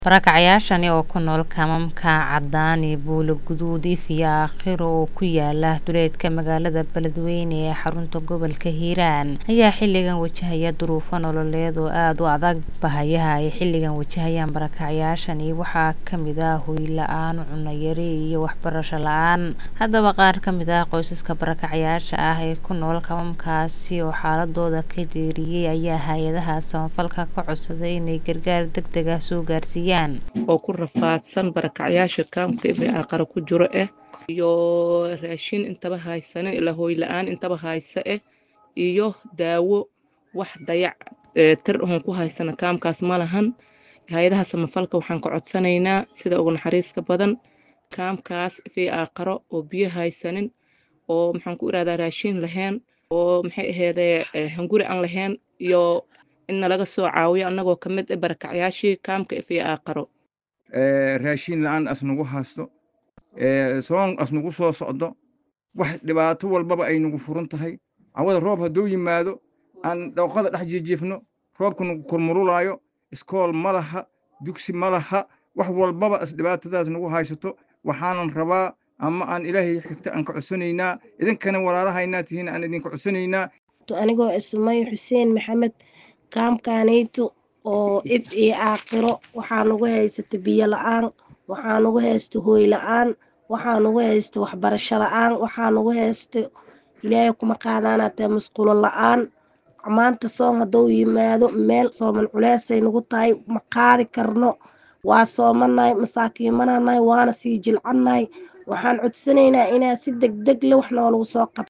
Barakacayaashani oo ku nool kaamamka Cadaani, Buulo Guduud iyo Aakhiro oo ku yaala duleedka magaalada Beledweyne ee xarunta gobolka Hiiraan ayaa xilligan wajahaya duruufo nololeed oo aad u adag. Baahiyaha ay xilligan wajahayaan barakacayaashani waxaa ka mid ah hoy la'aan, cunno yari iyo waxbarasho la'aan. Haddaba qaar ka mid ah qoysaska barakacayaasha ah ee ku nool kaamamkaasi oo xaaladooda ka deeriyay ayaa hay'adaha samafalka ka codsaday inay gargaar degdeg ah soo gaarsiiyaan. oo ku rafaadsan barakacyaasha kaamka ee aqara ku jiro eh iyo raashin intaba haysanin ilaa hooy la-aan intaba haysa eh iyo daawo wax dayac ee tir ahon ku haysana kaamkaas ma lahan hay-adaha samafalka waxaan ka codsanaynaa sida ugu naxariiska badan kaamkaas fii aqaro oo biyo haysanin oo maxaan ku irahdaa raashin lahayn oo maxay aheedee hunguri aan lahayn iyo in nalaga soo caawiyo annagoo ka mid ah barakacyaashii kaamka fii aqaro raashin la-aan asnagu haysto soon asnagu soo socdo wax dhibaato walbaba ay nagu furan tahay cawada roob hadduu yimaado aan dhooqada dhex jiijiifno roobka nagu kormurulaayo iskool ma laha dugsi ma laha wax walbaba dhibaatadaas nagu haysato waxaanan rabaa ama aan ilaahay xigta aan ka codsanaynaa idinkana walaalahaynaa tihiin aan idinka codsanaynaa anigoo ismay xuseen maxamed kaamkaanayto oo ib iyo aaqiro waxaa nagu haysta biyo la-aan waxaa nagu haysta hooy la-aan waxaa nagu haysta waxbarasho la-aan waxaa nagu haysta ilaahay kuma qaadaanatee musqulo la-aan maanta soon hadduu yimaado meel sooman culeysay nagu tahay ma qaadi karno waa soomanahay masaakiimananahay waana sii jilcannahay waxaan codsanaynaa inaa si deg deg le wax noolagu soo qabto